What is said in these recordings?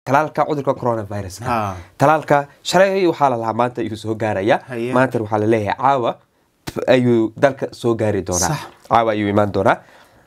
talaalka cudurka coronavirus Ha. talaalka shalay waxaa la lahaa maanta ayuu soo gaaraya Haye. maanta waxaa la leeyahay caawa ayuu dalka soo gaari doonaa Sax. caawa ayuu imaan doonaa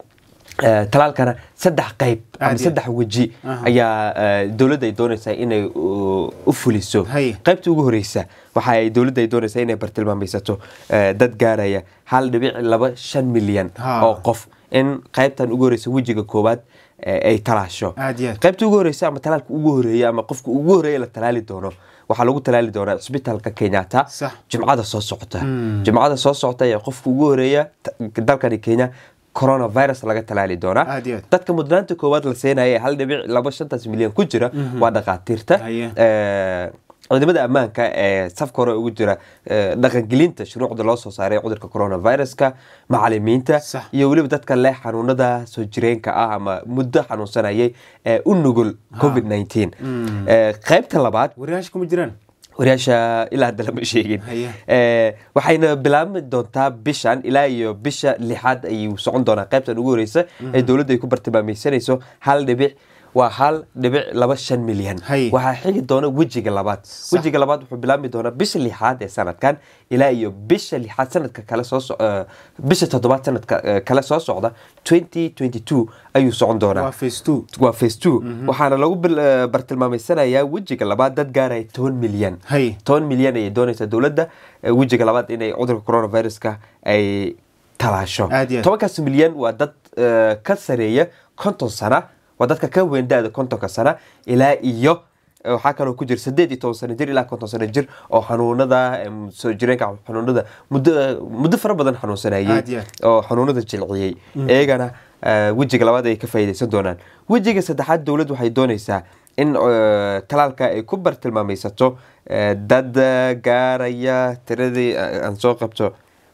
Eh, talaalkana saddex qayb ama Aad iyo- saddex weji Aha. ayaa eh, dowladda ay doonaysaa inay u u fuliso Haye. qaybta ugu horeysa waxa ay dowladda ay doonaysaa inay bartilmaamaysato eh, dad gaaraya hal dhibic laba shan milyan Ha. oo qof in qaybtan ugu horeysa wejiga koowaad eh, ay talaasho Aad iyo aad. qaybta ugu horeysa ama talaalka ugu horeeya ama qofka ugu horeeya la talaali doono waxaa lagu talaali doonaa cisbitaalka kenyatta Sax. jimcada soo socota jimcada soo socota ayaa qofka ugu horeeya ta- dalkani kenya coronavirus laga talaali doonaa Aad iyo aad. dadka mudnaanta koowaad la siinaya ee hal dhibic laba shantaas milyan ku jira waa dhakhaatiirta Haye. Eh, ciidamada ammaanka ee safka hore ugu jira eh, dhaqangelinta shuruucda loo soo saaray cudurka coronaviruska macalimiinta Sax. iyo weliba dadka leh xanuunada soo jireenka ah ama muddo xanuunsanayay ee u nugul covid 19 Eh, qaybta labaad waryaasha kuma jiraan waryaasha ilaa hadda lama sheegin Haye. Eh, waxayna bilaabmi doontaa bishan ilaa iyo bisha lixaad ayuu socon doonaa qaybtan ugu horeysa ee dowladda ay ku bartilmaamaysanayso hal dhibic waa hal dhibic laba shan milyan Haye. waxaa xigi doona wejiga labaad wejiga labaad wuxuu bilaabmi doonaa bisha lixaad ee sanadkan ilaa iyo bisha lixaad sanadka kale soo so- eh, bisha toddobaad sanadka eh, kale soo socda 2022 ayuu socon doonaa waa face two waa face two waxaana lagu bil- eh, bartilmaameysanayaa wejiga labaad dad gaaraya toban milyan Hay. toban milyan ayay doonaysaa dowladda eh, wejiga labaad inay cudurka coronaviruska ay talaasho Aad iyo aad. tobankaas milyan waa dad eh, ka sareeya konton sana waa dadka ka weyn da-da kontonka sana ilaa iyo eh, waxaa kaloo ku jira sideed iyo toban sano jir ilaa konton sano jir oo xanuunada em, soo jireenka xanuunada muddo muddo fara badan xanuunsanayay Aad iyo aad. oo xanuunada jilciyey iyagana eh, wejiga labaad ay ka faa'iidaysan doonaan wejiga saddexaad dowladdu waxay doonaysaa in eh, talaalka ay ku bartilmaamaysato eh, dad eh, gaaraya tiradii eh, aan soo qabto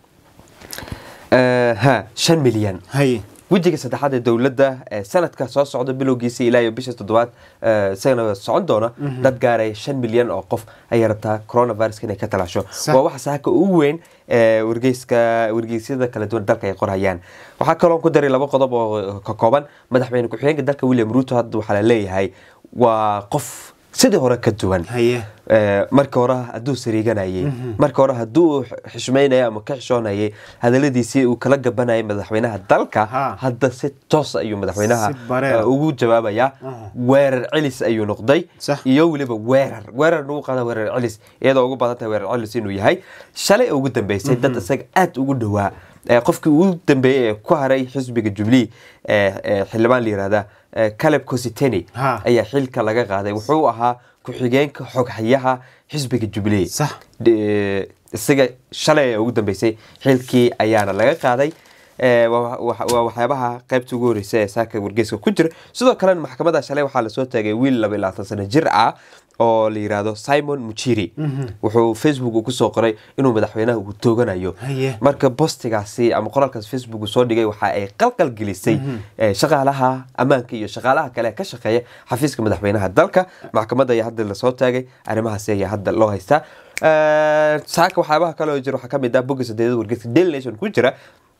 eh, ha shan milyan haye wejiga saddexaad ee dowladda ee sanadka soo socda bilowgiisa ilaa iyo bisha toddobaad eh, isagana socon doona dad gaaraya shan milyan oo qof ayay rabtaa coronaviruska inay ka talaasho Sax. waa waxa saaka ugu weyn ee wargeyska wargeysyada kala duwan dalka ay qorhayaan waxaa kaloo ku daray laba qodob oo ka kooban madaxweyne ku-xigeenka dalka william ruto hadda waxaa la leeyahay waa qof sidii hore ka duwan haye Eh, marka hore hadduu sariiganayay marka hore hadduu xishmaynayay ama ka xishoonayay hadaladiisii uu kala gabanayay madaxweynaha dalka Ha. hadda si toos ayuu madaxweynaha Si bareer. eh, ugu jawaabayaa Aha. weerar celis ayuu noqday Sax. iyo weliba weerar weerar nagu qaada weerar celis iyadoo ugu badan tahay weerar celis inuu yahay shalay ugu dambeysay dad isaga aad ugu dhowaa Eh, qofkii ugu dambeeyey ee ku haray xisbiga jubilee ee ee xildhibaan la yihahda eh, caleb cositeni Ha. ayaa xilka laga qaaday wuxuu ahaa ku-xigeenka xoghayaha xisbiga jubilee Sax. De- isaga shalay ee ugu dambeysay xilkii ayaana laga qaaday Eh, waa waa- waa waxyaabaha qaybta ugu horeysa ee saaka wargeyska ku jira sidoo kalena maxkamadda shalay waxaa lasoo taagay wiil laba iyo labaatan sano jir ah oo la yiraahdo simon muchiri wuxuu facebook uu kusoo qoray inuu madaxweynaha uu tooganayo Haye. marka bostigaasi ama qoraalkaas facebook uu soo dhigay waxa ay qalqal gelisay eh, shaqaalaha ammaanka iyo shaqaalaha kale ee ka shaqeeya xafiiska madaxweynaha dalka maxkamadda ayaa hadda lasoo taagay arrimahaasi ayaa hadda loo haystaa Eh, saaka waxyaabaha kale oo jira waxaa ka mid ah bogga sadeedada wargeyska daily nation ku jira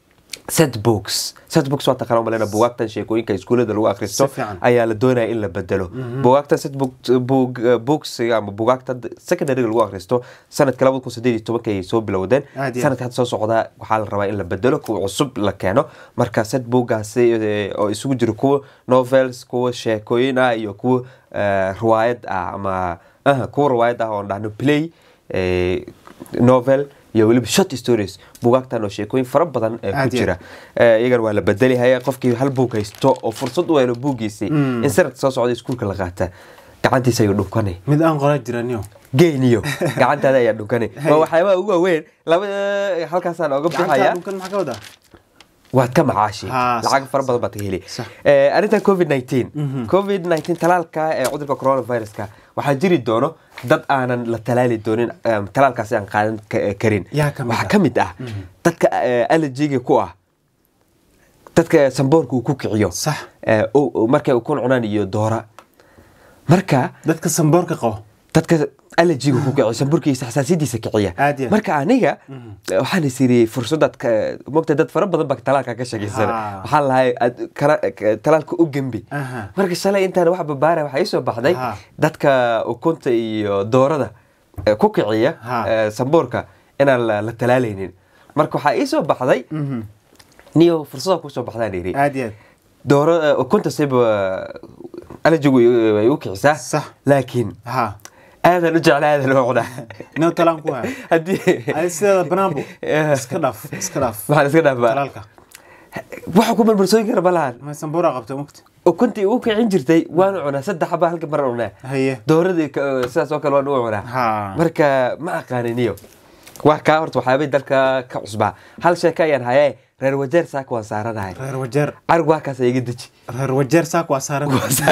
setbooks setbooks waa taqaana malena bugaagtan sheekooyinka iskuulada lagu akhristo Si fiican. ayaa la doonaya in la bedelo bugaagtan setbooks ama bugaagta secondaryga lagu akhristo sanadka labada kun sideed iyo tobanka ayay soo bilowdeen Aad iyo aad. sanadka hadda soo socda waxaa la rabaa in la bedelo kuwa cusub la keeno marka setbookgaasi eh, oo isugu jira kuwa novels kuwa sheekooyin ah iyo kuwa eh, riwaayad ah ama aha, kuwa riwaayad ah oo dhahno play eh, novel iyo weliba short stories bugaagtan oo sheekooyin fara badan ee ku Aad iyo jira Eh, iyagana waa la bedeli haya qofkii hal buug haysto oo fursad u helo buuggiisii in sanadka soo socda iskuulka la qaata gacantiisa ayuu dhunkanay mid aan qoraa jiraniyo geeniyo gacantaada ayaa dhunkanay waa waxyaabaha ugu waaweyn laba halkaasaan oga gacanta bixaya dhulkan maxaa ka wadaa waad ka macaashi Ha, lacag sax, fara badan baad ka heli Sax. Eh, arrintan covid 19 covid 19 talaalka ee cudurka coronaviruska waxaa jiri doono dad aanan la talaali doonin em, talaalkaasi aan qaadan ka- karin Yaa ka mid waxaa ah. ka mid ah dadka eh, allergiga ku ah dadka samboorka uu ku kiciyo Sax. Eh, oo- oo markay ukun cunaan iyo doora marka dadka samboorka qabo dadka allergiga ku kiciya samburkiisa xasaasiyadiisa kiciya Aad iyo aad. marka aniga waxaan is iri fursadaad ka- mogta dad fara badan baa talaalka ka shakiysana Ha. waxaan lahay aad kala- ka- talaalka u gembi Aha. marka shalay intaan wax babaara waxaa ii soo baxday Ha. dadka ukunta iyo doorada eh, ku kiciya Ha. eh, sambuurka inaan la la talaalaynin marka waxaa ii soo baxday Mhm. niyo fursada kusoo baxdaan iri aad iyo aad dooro eh, ukunta siba allergigu way u kicisaa Sax. laakiin ha aadan u jecla aadan u cunaa nin talaan ku haya haddii ay sideeda banaanbu Eh. iska dhaaf iska dhaaf maxaan iska dhaafaa talaalka waxa ku marmarsooyin kara ma lahan ma sambuura qabta mugta ukuntii u kicin jirtay waanu cunaa saddex xaba halka mar cunaa haye dooradii ka- sidaas oo kale waan u cunaa ha marka ma aqaaniniyo waa kaa horta waxyaabay dalka ka cusbaa hal sheeka ayaan hayee reer wajeer saaka waan saaranahay reer wajeer carig waa kaas iga deji reer wajeer saak waa saaran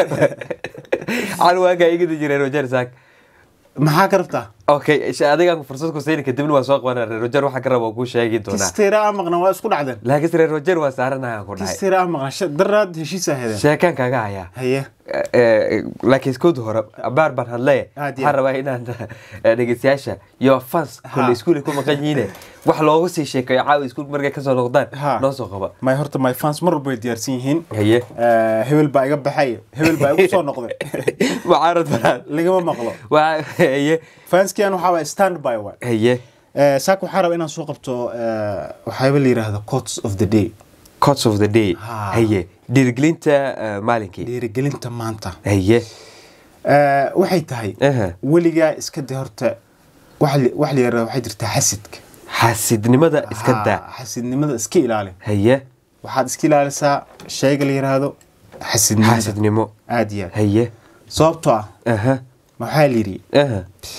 carig waa kaa iga deji reer wajeer saak maxaa ka rabtaa okay sh- adigaan fursad ku siini kadibna waan soo qabanaa reer wajeer waxa ka raba waan kuu sheegi doonaa kisteera a maqna waa isku dhacdeen laakiinse reer wajeer waa saaranahay aan ku dhahay kisteera a maqna sh- daraad heshiisa hedeen sheekaan kaaga hayaa haye Eh, eh, laakiin iskood hore abaar baan hadlaya Aad iyo waxaan rabaa inaan eh, dhegeystayaasha iyo fans kule iskuul ku maqan yihiine wax loogu sii sheekeeyo caawa iskuul markay kasoo noqdaan Ha. noo soo qaba my horta my fans mar walba way diyaarsan yihiin haye Eh, hebel baa iga baxay hebel baa igu soo noqday mucaarad banaan lagama maqlo waa haye fanskian waxaa waay stand by waay haye Eh, saak waxaa raba inaan soo qabto eh, waxyaaba la yidhaahdo cots of the day cots of the day Ha. haye dhiirigelinta eh, maalinkii dhiirigelinta maanta haye Eh, waxay tahay Aha. weligaa iska de horta wax la- wax la yidhahdo waxay jirtaa xasidka xaasidnimada iska Ha, daa xasidnimada iska ilaali haye waxaad iska ilaalisaa shayga la yidhaahdo xasidnimada xaasidnimo aad iyo aad haye sababtoo ah aha waxaa la yidhi aha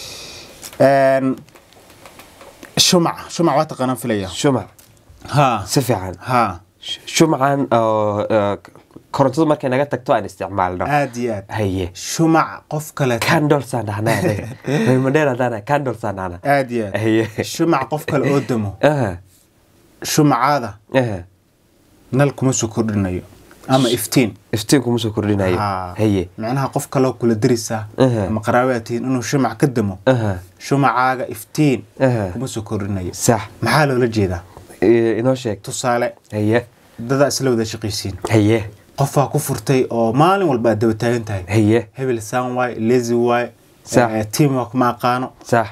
een, shumac shumac waa taqaanaan filaya shumac ha si fiican ha shumacan oo eh, korontadu markay naga tagto aan isticmaalno aad iyo aad haye shumac qof kale candlesaan dhahnaa reermadheer haddaan candlesaan dhahna aad iyo aad haye shumac qof kale oo damo aha shumacaada aha nal kuma soo kordhinayo ama iftiin iftiin kuma soo kordhinayo Ha. haye macnaha qof kaloo kula darisaa Aha. ama qaraabaad tihiin inuu shumac ka damo aha shumacaaga iftiin Aha. kuma soo kordhinayo sax maxaa loola jeedaa Eh, inoo sheeg tusaale haye dadaa isla wada shaqaysiin haye qofaa ku furtay oo maalin walba aad daba taagan tahay haye hebel saan waay lezi waay Sax. eh, teamwork ma aqaano sax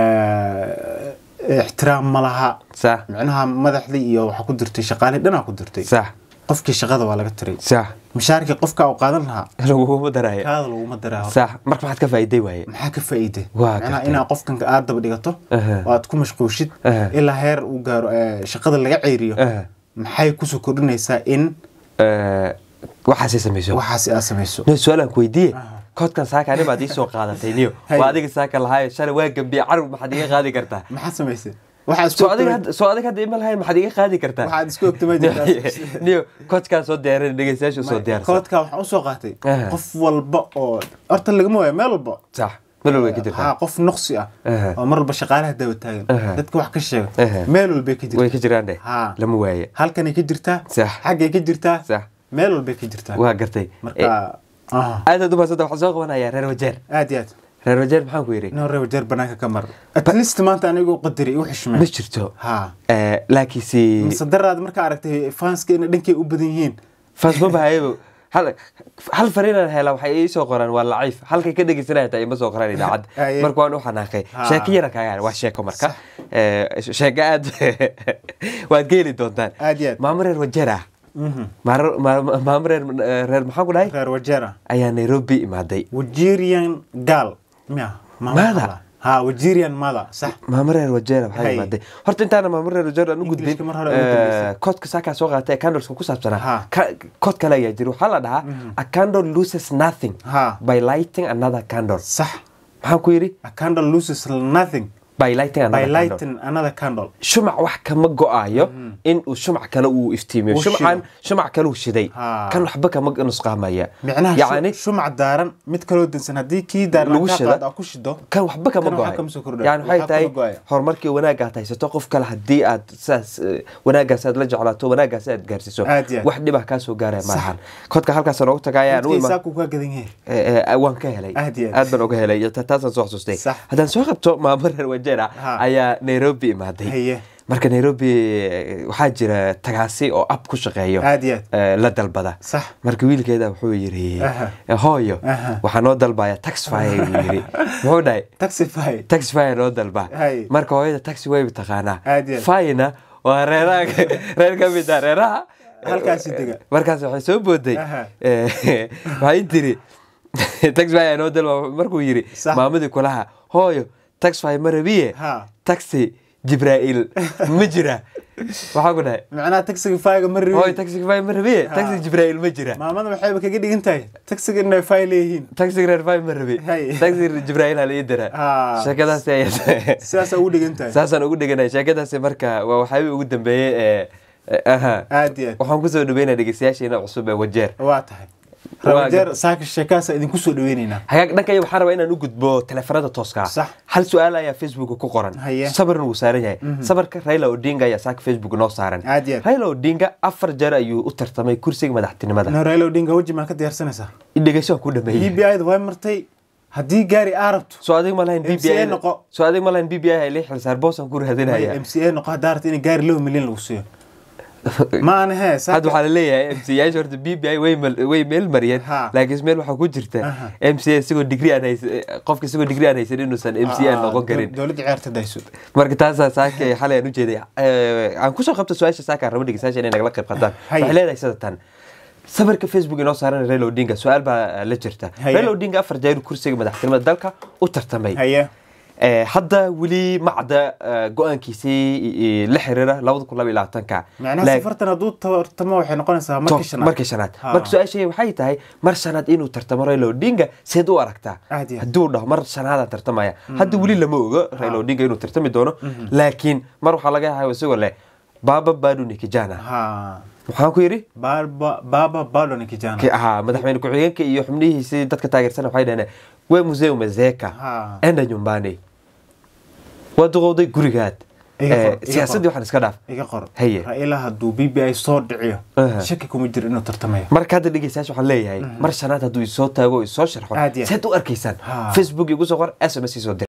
eh, ixtiraam ma laha sax micnaha madaxdii iyo waxaa ku dirtay shaqaalihii dhanaa ku dirtay sax qofkii shaqada waa laga tiray sax mushaarkii qofka uu qaadan lahaa laguguma daraya kaada laguma daraa horta. sax marka maxaad ka faa'iiday waaye maxaa ka faa'iiday Waa macnaha gartay. inaad qofkan aad daba dhigato Aha. oo aad ku mashquushid Aha. ilaa heer uu gaaro eh, shaqada laga ceyriyo Aha. maxay kusoo kordhinaysaa in Eh, waxaasay samayso waxaas aad samayso no su-aalaan ku weydiiye Aha. koodkan saaka ani baad ii soo qaadatay niyo Hay. waa adiga saaka lahaayo shalay waa gambiye carab maxaad iga qaadi kartaa maxaad samaysay waxaad isku soo adiga ogtay- hadda- soo adiga hadda ima lahayn maxaad iga qaadi kartaa waxaad isku ogtay ma jirtaa niyo koodkaan soo diyaarin dhegeystayaashu soo diyaarsan koodka waxaan usoo qaatay Aha. qof walba oo horta lagama waayo meel walba sax meel walba ka jirtaa haa qof nuqsi ah Aha. oo mar walba shaqaalaha daba taagan Aha. dadka wax ka sheega Aha. meel walbay ka way jirtaa ka jiraan dheh haa lama waaye halkanay ka jirtaa Sax. xaggay ka jirtaa sax meel walbay ka jirtaa waa gartay Eh, marka aha. aadaad umaasanta waxaan soo qabanayaa reer wajeer aad iyo aad reer wajeer maxaan ku yidhi inoo reer wajeer banaanka ka mar at least maanta anigu qadari igu ma xishmeen jirto haa Eh, laakiinse mise daraad markaa aragtay fanska inay dhankay u badan yihiin faasma bahayabo hal hal fariinaan hela waxay ii soo qoraan waa laciif halkay ka dhegeysanaya taa ima soo qoraan idaacadda Aye. marka waan u xanaaqay Ha. sheeko yara kaaga waa sheeko marka Eh, sheeko aad waad geeli doontaan aad iyo aad maamo reer wajeer ah Mhm. Maaro- ma- ma- maamo reer eh, reer maxaan ku dhahay reer wajeer ah ayaa nairobi imaaday wajirian gaal miya Mada? ha wajirian mada sax maamo reer wajeer waxaa Hay. imaaday horta intaana maamo reer wajeer aan u gudbin Englishka mar hore ugu dambeysay. eh, koodka saakaa soo qaatay ee candleska ku saabsanaa Ha. Ka- kood kale ayaa jira waxaa la dhahaa a candle loses nothing ha by lighting another candle sax maxaan ku yidhi a candle loses nothing by lighting another by candle. lighting another candle shumac wax kama go-ayo in uu shumac kale uu iftiimiyo Uu shumacan shido. shumac kale uu shiday Ha. kan waxba kama nusqaamaya micnaha yacni shu- shumac daaran mid kaloo dansan haddii kii daaran Lagu kaa shida. qaad aa ku shido kan waxba kama Kan waxaa go-ayo kama soo kordhayo. yani waxay Waxaa tahay kama go-ayo. horumarkii wanaagga aad haysato qof kale haddii aad saas eh, wanaaggaas aad la jeclaato wanaaggaas aad gaarsiiso Aad iyo aad. wax dhibah kaa soo gaaraya maahan kodka halkaas noogu tagayaan u midkii imaan saaku kaa gadan yahay Eh, eh, waan ka helay Aad iyo aad. aad baan uga helay iyo ta- taasaan soo xasuustay Sax. haddaan soo qabto maamo reer wajeera Ha. ayaa nairobi imaaday Haye. marka nairobi eh, waxaa jira tagaasi oo app ku shaqeeyo Aad iyo aad. eh, la dalbada Sax. marka wiilkeeda wuxuu yidhi Aha. eh, hooyo Aha. waxaa noo dalbaya taxfire buu yidhi muxuu dhahay taxify taxifire noo dalba Hay. marka hooyada taxi way taqaanaa Aad iyo aad. fina waa reeraha reer ka mid ah reeraha Halkaasi dega. markaas waxay soo booday Aha. Eh, waxay tiri taxifire noo dalba markuu yidhi Sax. maamadii kulaha hooyo taxifire ma rabiye Ha. taxi jibraa'iil ma jira waxaa ku dhahay macnaha taxifyga ma hooyo rabi taxifire ma rabiye Ha. taxi jibraa'iil ma jira maamada waxayba kaga dhigan tahay taxiga inay fay leeyihiin taxi reer fay ma rabi Hay. taxi jibraa'iil hala ii dira Ha. sheekadaas ayaa sidaasaa ugu dhigan tahay saasaan ugu dheganahay sheekadaasi marka waa waxyaabihii ugu dambeeyey ee ee, aha aad iyo aad waxaan kusoo dhaweynaya dhegeystayaasheena cusub ee wajeer waa tahay Waa rawajeer saaka sheekaasa idinku soo dhaweyneynaa hagaag dhankaya waxaan rabaa inaan u gudbo teleefanada tooska Sax. hal su-aal ayaa facebook ku qoran Haye. sabarna wuu saaran yahay sabarka raila odinga ayaa saaka facebook noo saaran Aad iyo aad. raila odinga afar jeer ayuu u tartamay kursiga madaxtinimada no raila odinga weji maa ka diyaarsanaysaa dhegeyso waan ku dhameeyey b b ida way martay haddii gaari aa rabto soo adig ma lahayn MCA BBI noqo. soo adig ma lahayn b b i ay lii xilsaar boosaan ku raadinaya m c a noqo haddaa rabto in gaari laba milyan lagu siiyo ma ana hee hadda waxaa laleeyahay m c yaasha horta b b i way mal- way meel mariyeen Ha. laakiin meel waxaa ku jirta Aha. m c a isagoo digri aan haysan qofka isagoo digri aan haysan inuusan m c a noqon karin dowladda ciyaarta dayso marka taasaa saaka xalay aan ujeeday Eh, aan kusoo qabto su-aasha saaka aan rabo dhegeystayaasha inay nagala qayb qaataan Haye. waxay leedahay sida tan sawirka facebook inoo saaran raila odinga su-aal baa la jirta Haye. raila odinga afar jeer kursiga madaxtinimada dalka u tartamay haye Eh, hadda weli macda eh, go-aankiisii eh, la xiriira labada kun laba iyo labaatanka macnaha Laak- safartan hadduu tartamo waxay noqonaysaa markii To- shanaad markii shanaad Ha. marka su-aashay waxay tahay mar shanaad inuu tartamo raila odinga seed u aragtaa Aad iyo aad. hadduu dhaho mar shanaadaan tartamaya hadda weli lama ogo raila odinga inuu tartami doono laakiin mar waxaa laga yahay isagoo leh baba baduni kijana ha waxaan ku yidhi Baba- baba badoni kijana ki ahaa madaxweyne ku-xigeenka iyo xubnihiisii dadka taageersan waxay dhaheen we museu mazeka Ha. enda nyumbani waa duqowday gurigaad Iga qor, Eh, iga siyaasaddii qor. waxaan iska dhaaf iga qor Haye. raila hadduu b b i soo dhiciyo Aha. shaki kuma jiro inuu tartamayo marka hadda dhegeystayaasha waxaan leeyahay mar shanaad hadduu isoo taago oo isoo sharxo Aad iyo aad. seed u arkaysaan Ha. facebook igu soo qor sms ii soo dir